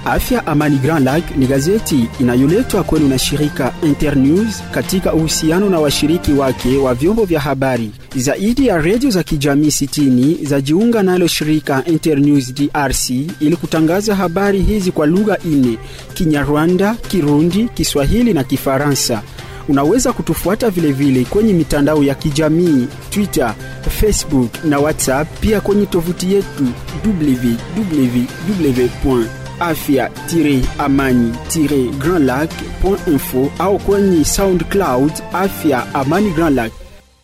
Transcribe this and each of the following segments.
Afya Amani Grand Lac ni gazeti inayoletwa kwenu na shirika Internews katika uhusiano na washiriki wake wa vyombo vya habari. Zaidi ya redio za kijamii 60 zajiunga nalo shirika Internews DRC ili kutangaza habari hizi kwa lugha nne: Kinyarwanda, Kirundi, Kiswahili na Kifaransa. Unaweza kutufuata vilevile vile kwenye mitandao ya kijamii Twitter, Facebook na WhatsApp, pia kwenye tovuti yetu www afya-amani-grandlac.info au kwenye SoundCloud Afya Amani Grand Lac.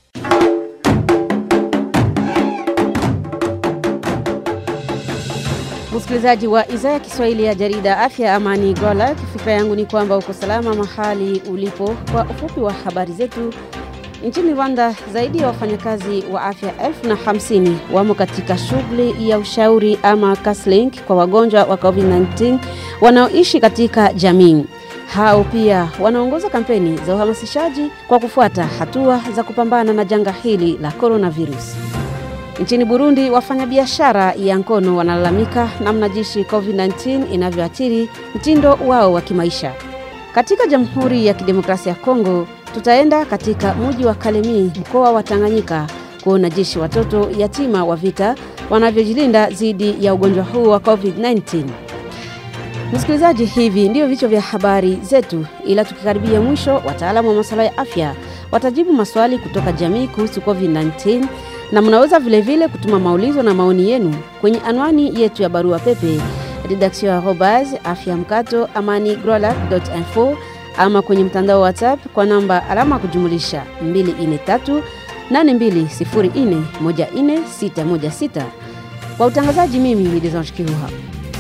Msikilizaji wa idhaa ya Kiswahili ya jarida Afya Amani Grand Lac, fikra yangu ni kwamba uko salama mahali ulipo. Kwa ufupi wa habari zetu, Nchini Rwanda zaidi ya wafanyakazi wa afya elfu na hamsini wamo katika shughuli ya ushauri ama counseling kwa wagonjwa wa COVID-19 wanaoishi katika jamii. Hao pia wanaongoza kampeni za uhamasishaji kwa kufuata hatua za kupambana na janga hili la coronavirus. Nchini Burundi, wafanyabiashara ya ngono wanalalamika namna jinsi COVID-19 inavyoathiri mtindo wao wa kimaisha. Katika Jamhuri ya Kidemokrasia ya Kongo, tutaenda katika mji wa Kalemi, mkoa wa Tanganyika, kuona jinsi watoto yatima wa vita wanavyojilinda dhidi ya ugonjwa huu wa COVID-19. Msikilizaji, hivi ndio vichwa vya habari zetu, ila tukikaribia mwisho, wataalamu wa masuala ya afya watajibu maswali kutoka jamii kuhusu COVID-19 na mnaweza vilevile vile kutuma maulizo na maoni yenu kwenye anwani yetu ya barua pepe redaction arobas afya mkato amani grolac.info ama kwenye mtandao wa WhatsApp kwa namba alama ya kujumulisha 243 8204 14616. Kwa utangazaji, mimi ni Desange Kiruha.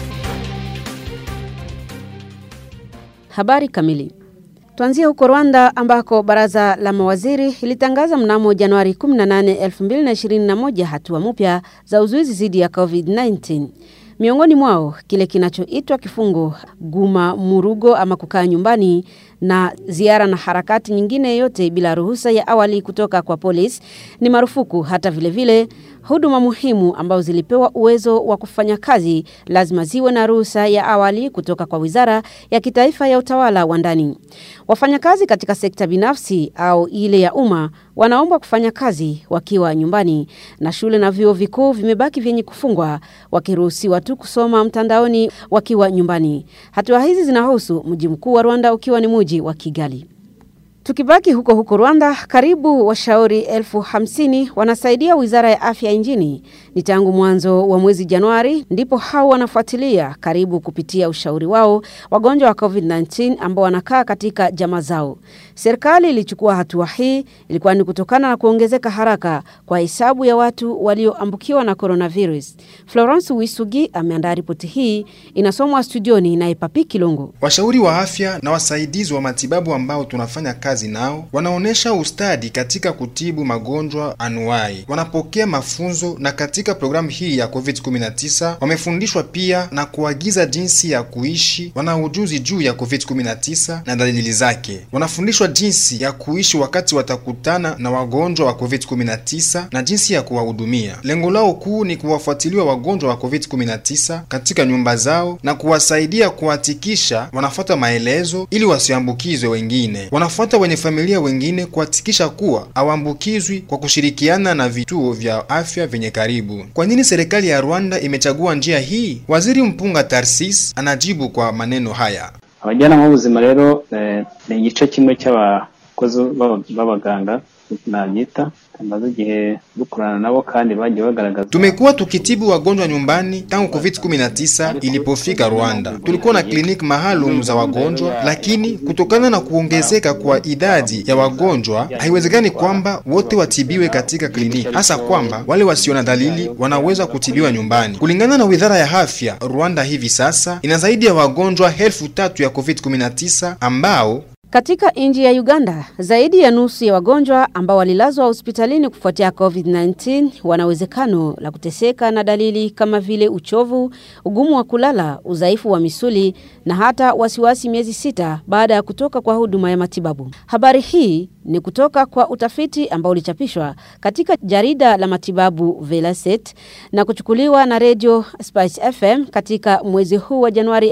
Habari kamili. Tuanzie huko Rwanda ambako baraza la mawaziri ilitangaza mnamo Januari 18, 2021 hatua mpya za uzuizi dhidi ya COVID-19. Miongoni mwao kile kinachoitwa kifungo guma murugo ama kukaa nyumbani na ziara na harakati nyingine yote bila ruhusa ya awali kutoka kwa polisi ni marufuku. Hata vilevile vile, huduma muhimu ambazo zilipewa uwezo wa kufanya kazi lazima ziwe na ruhusa ya awali kutoka kwa Wizara ya Kitaifa ya Utawala wa Ndani. Wafanyakazi katika sekta binafsi au ile ya umma wanaomba kufanya kazi wakiwa nyumbani, na shule na vyuo vikuu vimebaki vyenye kufungwa, wakiruhusiwa tu kusoma mtandaoni wakiwa nyumbani. Hatua hizi zinahusu mji mkuu wa Rwanda ukiwa ni mji wa Kigali. Tukibaki huko huko Rwanda, karibu washauri elfu hamsini wanasaidia wizara ya afya nchini. Ni tangu mwanzo wa mwezi Januari ndipo hao wanafuatilia karibu kupitia ushauri wao wagonjwa wa COVID-19 ambao wanakaa katika jamaa zao. Serikali ilichukua hatua hii ilikuwa ni kutokana na kuongezeka haraka kwa hesabu ya watu walioambukiwa na coronavirus. Florence Wisugi ameandaa ripoti hii, inasomwa studioni na Epapi Kilongo. Washauri wa afya na wasaidizi wa matibabu ambao tunafanya kazi nao wanaonyesha ustadi katika kutibu magonjwa anuai, wanapokea mafunzo na katika programu hii ya COVID-19 wamefundishwa pia na kuagiza jinsi ya kuishi. Wana ujuzi juu ya COVID-19 na dalili zake, wanafundishwa jinsi ya kuishi wakati watakutana na wagonjwa wa COVID-19 na jinsi ya kuwahudumia. Lengo lao kuu ni kuwafuatilia wagonjwa wa COVID-19 katika nyumba zao na kuwasaidia kuhakikisha wanafuata maelezo ili wasiambukizwe wengine. Wanafuata wenye familia wengine kuhakikisha kuwa hawaambukizwi kwa kushirikiana na vituo vya afya vyenye karibu. Kwa nini serikali ya Rwanda imechagua njia hii? Waziri Mpunga Tarsis anajibu kwa maneno haya. abajyanama b'ubuzima rero ni igice kimwe cy'abakozi b'abaganga nabyita tumaze igihe dukorana nabo kandi bagiye bagaragaza. Tumekuwa tukitibu wagonjwa nyumbani tangu COVID-19 ilipofika Rwanda. Tulikuwa na kliniki maalum za wagonjwa, lakini kutokana na kuongezeka kwa idadi ya wagonjwa, haiwezekani kwamba wote watibiwe katika kliniki, hasa kwamba wale wasio na dalili wanaweza kutibiwa nyumbani. Kulingana na Wizara ya Afya, Rwanda hivi sasa ina zaidi ya wagonjwa elfu tatu ya COVID-19 ambao Katika nchi ya Uganda, zaidi ya nusu ya wagonjwa ambao walilazwa hospitalini kufuatia COVID-19 wana uwezekano la kuteseka na dalili kama vile uchovu, ugumu wa kulala, udhaifu wa misuli na hata wasiwasi miezi sita baada ya kutoka kwa huduma ya matibabu. Habari hii ni kutoka kwa utafiti ambao ulichapishwa katika jarida la matibabu Velaset na kuchukuliwa na Radio Spice FM katika mwezi huu wa Januari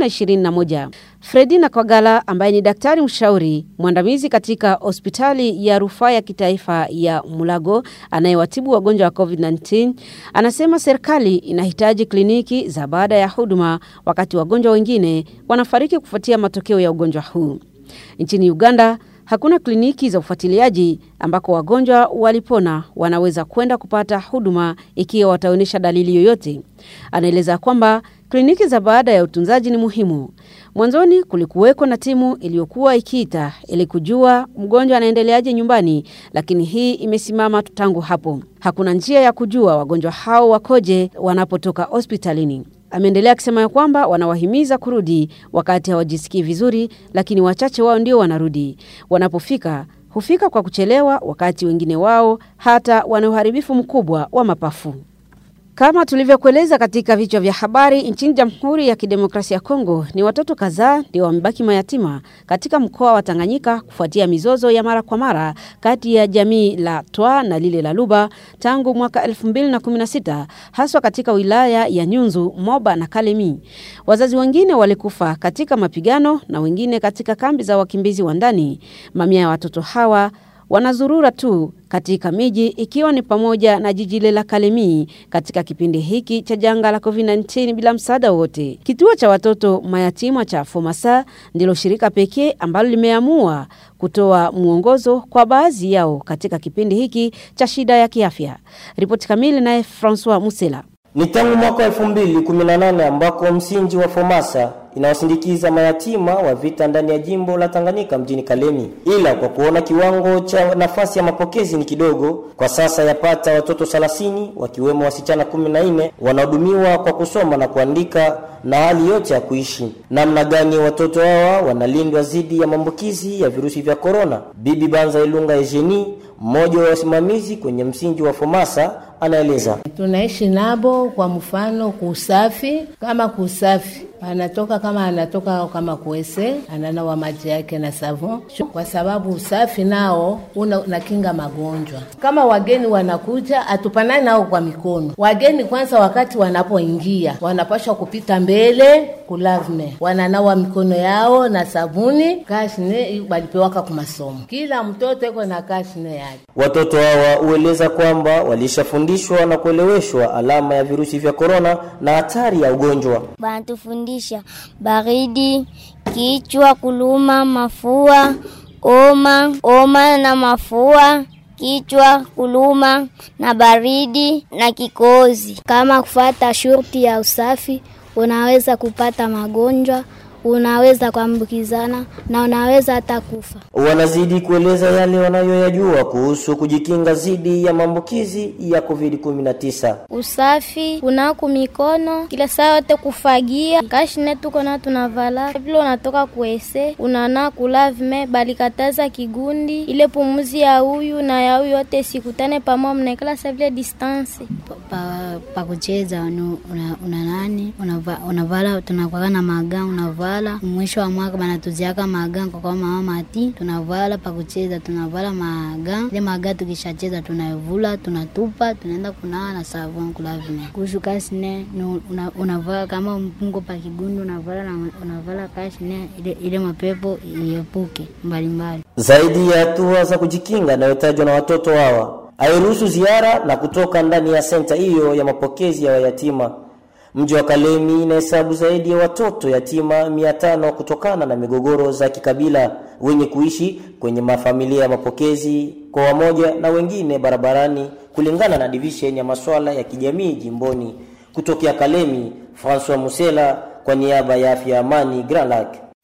2021. Fredina Kwagala ambaye ni daktari mshauri mwandamizi katika hospitali ya rufaa ya kitaifa ya Mulago anayewatibu wagonjwa wa COVID-19 anasema serikali inahitaji kliniki za baada ya huduma wakati wagonjwa wengine wanafariki kufuatia matokeo ya ugonjwa huu. Nchini Uganda hakuna kliniki za ufuatiliaji ambako wagonjwa walipona wanaweza kwenda kupata huduma ikiwa wataonyesha dalili yoyote. Anaeleza kwamba kliniki za baada ya utunzaji ni muhimu. Mwanzoni kulikuweko na timu iliyokuwa ikiita ili kujua mgonjwa anaendeleaje nyumbani, lakini hii imesimama tangu hapo. Hakuna njia ya kujua wagonjwa hao wakoje wanapotoka hospitalini. Ameendelea akisema ya kwamba wanawahimiza kurudi wakati hawajisikii vizuri, lakini wachache wao ndio wanarudi. Wanapofika hufika kwa kuchelewa, wakati wengine wao hata wana uharibifu mkubwa wa mapafu. Kama tulivyokueleza katika vichwa vya habari, nchini Jamhuri ya Kidemokrasia ya Kongo ni watoto kadhaa ndio wamebaki mayatima katika mkoa wa Tanganyika kufuatia mizozo ya mara kwa mara kati ya jamii la Twa na lile la Luba tangu mwaka 2016 haswa katika wilaya ya Nyunzu, Moba na Kalemi. Wazazi wengine walikufa katika mapigano na wengine katika kambi za wakimbizi wa ndani. Mamia ya watoto hawa wanazurura tu katika miji ikiwa ni pamoja na jiji lile la Kalemi katika kipindi hiki cha janga la COVID-19 bila msaada wote. Kituo cha watoto mayatima cha Fomasa ndilo shirika pekee ambalo limeamua kutoa mwongozo kwa baadhi yao katika kipindi hiki cha shida ya kiafya. Ripoti kamili naye Francois Musela. Ni tangu mwaka 2018 ambako msingi wa Fomasa inawasindikiza mayatima wa vita ndani ya jimbo la Tanganyika mjini Kalemi, ila kwa kuona kiwango cha nafasi ya mapokezi ni kidogo, kwa sasa yapata watoto 30 wakiwemo wasichana 14 wanahudumiwa kwa kusoma na kuandika na hali yote ya kuishi. Namna gani watoto hawa wanalindwa dhidi ya maambukizi ya virusi vya korona? Bibi Banza Ilunga Ejeni, mmoja wa wasimamizi kwenye msingi wa Fomasa, anaeleza. Tunaishi nabo kwa mfano kuusafi, kama kuusafi anatoka kama anatoka kama kuese ananawa maji yake na savon, kwa sababu usafi nao una, unakinga magonjwa. Kama wageni wanakuja, atupanani nao kwa mikono. Wageni kwanza, wakati wanapoingia, wanapashwa kupita mbele kulavme, wananawa mikono yao na sabuni. Kashne walipewaka kumasomo, kila mtoto iko na kashne yake. Watoto hawa hueleza kwamba walishafundishwa na kueleweshwa alama ya virusi vya korona na hatari ya ugonjwa. Banatufundisha baridi, kichwa kuluma, mafua, oma, oma na mafua, kichwa kuluma na baridi na kikozi. Kama kufata shurti ya usafi, unaweza kupata magonjwa unaweza kuambukizana na unaweza hata kufa. Wanazidi kueleza yale wanayoyajua kuhusu kujikinga dhidi ya maambukizi ya COVID-19. Usafi, kunaku mikono kila saa yote, kufagia kashine tuko na tunavala vile, unatoka kuese unana kulavme, balikataza kigundi ile pumuzi ya huyu na ya huyu yote sikutane pamoja, mnaikala sa vile distance pa, pa kucheza una, una nani unavala una tunakwaka na maga unavala mwisho wa mwaka banatuziaka maga kwa kwa mama mati tunavala pa kucheza tunavala maga ile maga tukishacheza tunavula tunatupa tunaenda kunawa na savon kulavime kuhusu kasine una, unavala kama mpungo pa kigundu unavala na unavala kasine ile, ile mapepo iepuke mbalimbali zaidi ya hatua za kujikinga inayotajwa na watoto hawa hairuhusu ziara na kutoka ndani ya senta hiyo ya mapokezi ya wayatima. Mji wa Kalemi inahesabu zaidi ya watoto yatima mia tano kutokana na migogoro za kikabila wenye kuishi kwenye mafamilia ya mapokezi kwa wamoja na wengine barabarani, kulingana na division ya masuala ya kijamii jimboni. Kutokea Kalemi, Francois Musela kwa niaba ya afya amani Grand Lac.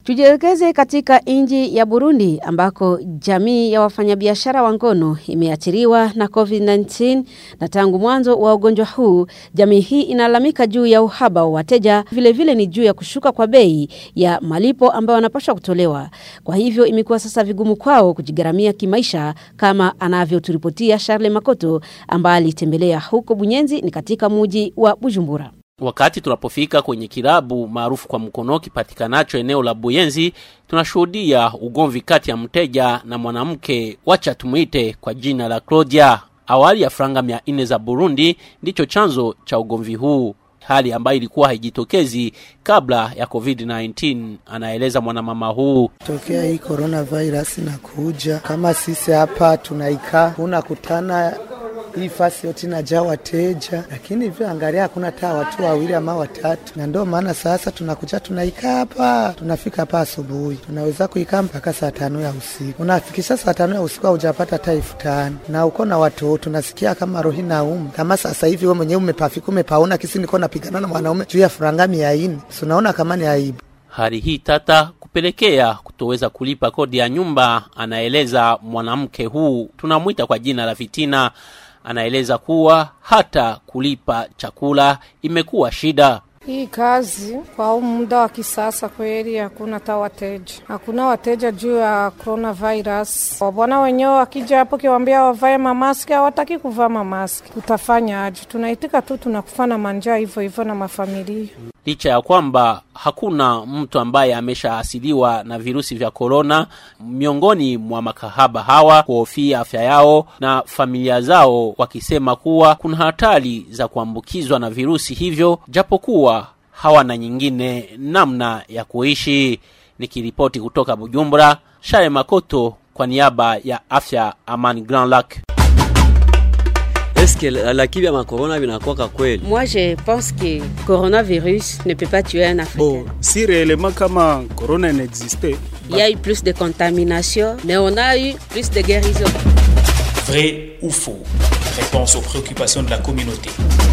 Tujielekeze katika nchi ya Burundi ambako jamii ya wafanyabiashara wa ngono imeathiriwa na COVID-19 na tangu mwanzo wa ugonjwa huu jamii hii inalalamika juu ya uhaba wa wateja, vile vile ni juu ya kushuka kwa bei ya malipo ambayo wanapaswa kutolewa. Kwa hivyo imekuwa sasa vigumu kwao kujigharamia kimaisha, kama anavyoturipotia Charles Makoto ambaye alitembelea huko Bunyenzi, ni katika muji wa Bujumbura. Wakati tunapofika kwenye kilabu maarufu kwa mkono kipatikanacho eneo la Buyenzi, tunashuhudia ugomvi kati ya mteja na mwanamke, wacha tumuite kwa jina la Claudia. Awali ya franga mia nne za Burundi ndicho chanzo cha ugomvi huu, hali ambayo ilikuwa haijitokezi kabla ya COVID-19, anaeleza mwanamama huu. Tokea hii coronavirus na kuja kama sisi hapa tunaikaa, unakutana hii fasi yote inajaa wateja, lakini hivyo angalia, hakuna taa watu wawili ama watatu, na ndio maana sasa tunakuja tunaikaa hapa, tunafika hapa asubuhi, tunaweza kuikaa mpaka saa tano ya usiku. Unafikisha saa tano ya usiku haujapata hata elfu tano na uko na watoto, unasikia kama rohi naumu. Kama sasa hivi wewe mwenyewe umepafika, umepaona kisi niko napigana na mwanaume juu ya furanga mia nne, si unaona kama ni aibu. Hali hii tata kupelekea kutoweza kulipa kodi ya nyumba, anaeleza mwanamke huu, tunamwita kwa jina la Fitina. Anaeleza kuwa hata kulipa chakula imekuwa shida. Hii kazi kwa huu muda wa kisasa kweli hakuna hata wateja, hakuna wateja juu ya coronavirus. Wabwana wenyewe wakija hapo kiwambia wavae mamaski, hawataki kuvaa mamaski. Tutafanya aje? Tunaitika tu, tunakufa na manjaa hivyo hivyo na mafamilia. Licha ya kwamba hakuna mtu ambaye ameshaasiliwa na virusi vya korona, miongoni mwa makahaba hawa kuhofia afya yao na familia zao, wakisema kuwa kuna hatari za kuambukizwa na virusi hivyo, japokuwa hawana nyingine namna ya kuishi. Nikiripoti kutoka Bujumbura, Share Makoto kwa niaba ya Afya Amani Grand Lac. Est-ce que lakini ya makorona vinakuwaka kweli? Moi je pense que coronavirus ne peut pas tuer un Africain. Bon, si réellement kama corona n'existait, Il y a eu plus de contamination, mais on a eu plus de guérison. Vrai ou faux Réponse aux préoccupations de la communauté.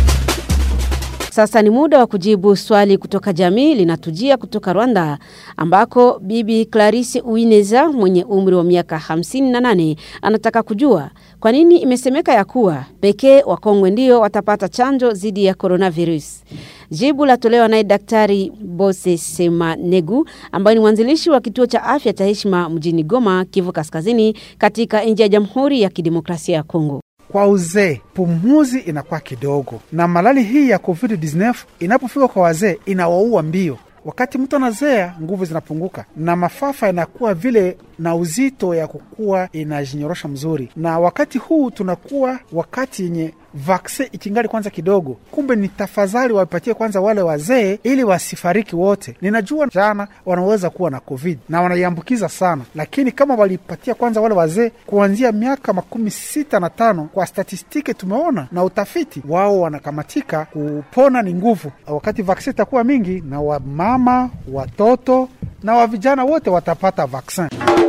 Sasa ni muda wa kujibu swali kutoka jamii linatujia kutoka Rwanda ambako bibi Clarisse Uineza mwenye umri wa miaka 58 anataka kujua kwa nini imesemeka ya kuwa pekee wakongwe ndio watapata chanjo dhidi ya coronavirus. Jibu latolewa naye Daktari Bose Semanegu ambaye ni mwanzilishi wa kituo cha afya cha heshima mjini Goma, Kivu Kaskazini, katika nchi ya Jamhuri ya Kidemokrasia ya Kongo. Kwa uzee pumuzi inakuwa kidogo, na malali hii ya COVID-19 inapofika kwa wazee inawaua mbio. Wakati mtu anazea, nguvu zinapunguka na mafafa inakuwa vile na uzito ya kukua inajinyorosha mzuri, na wakati huu tunakuwa wakati yenye vaksin ikingali kwanza kidogo. Kumbe ni tafadhali wapatie kwanza wale wazee ili wasifariki wote. Ninajua jana wanaweza kuwa na covid na wanaiambukiza sana, lakini kama walipatia kwanza wale wazee kuanzia miaka makumi sita na tano, kwa statistiki tumeona na utafiti wao wanakamatika, kupona ni nguvu. Wakati vaksin itakuwa mingi, na wamama, watoto na wa vijana wote watapata vaksin.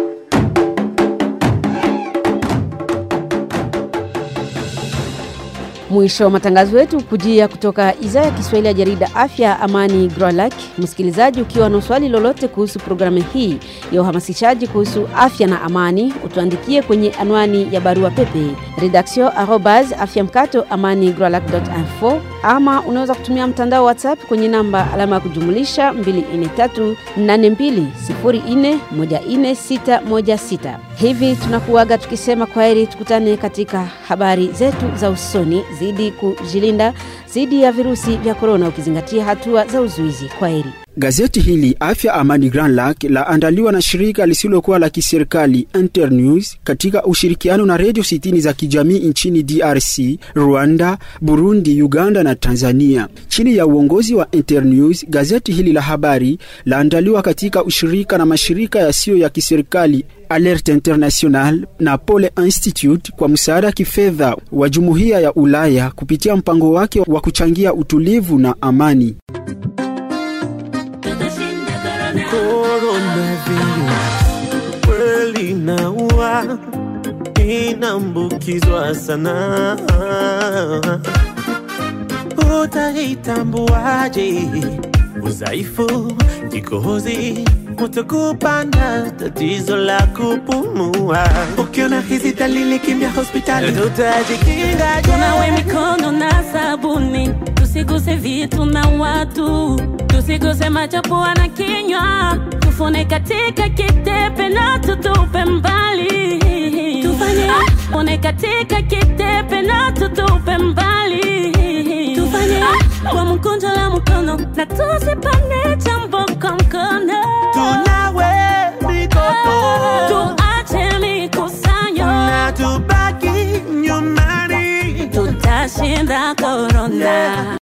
Mwisho wa matangazo yetu kujia kutoka idhaa ya Kiswahili ya jarida Afya Amani Grolak. Msikilizaji, ukiwa na swali lolote kuhusu programu hii ya uhamasishaji kuhusu afya na amani, utuandikie kwenye anwani ya barua pepe redaction arobas afya mkato amani grolak.info, ama unaweza kutumia mtandao wa WhatsApp kwenye namba alama ya kujumulisha 24382414616. Hivi tunakuaga tukisema kwaheri, tukutane katika habari zetu za usoni zidi kujilinda dhidi ya virusi vya korona ukizingatia hatua za uzuizi. Kwa heri. Gazeti hili Afya Amani Grand Lac laandaliwa na shirika lisilokuwa la kiserikali Internews katika ushirikiano na redio sitini za kijamii nchini DRC, Rwanda, Burundi, Uganda na Tanzania. Chini ya uongozi wa Internews, gazeti hili la habari laandaliwa katika ushirika na mashirika yasiyo ya kiserikali Alert International na Pole Institute kwa msaada kifedha wa Jumuiya ya Ulaya kupitia mpango wake wa kuchangia utulivu na amani. kweli naua inaambukizwa sana utaitambuaje udhaifu kikohozi utakupanda tatizo la kupumua. Ukiona hizi dalili, kimbia hospitali, tutajikinga. tunawe mikono na sabuni tusiguse vitu na watu tusiguse macho pua na kinywa tufune katika kitepe na tutupe mbali tufanye fune katika kitepe na tutupe mbali tufanye kwa mkunjo la mkono na tusipane chambo kwa mkono tunawe mikono tuache mikusanyo na tubaki nyumbani tutashinda korona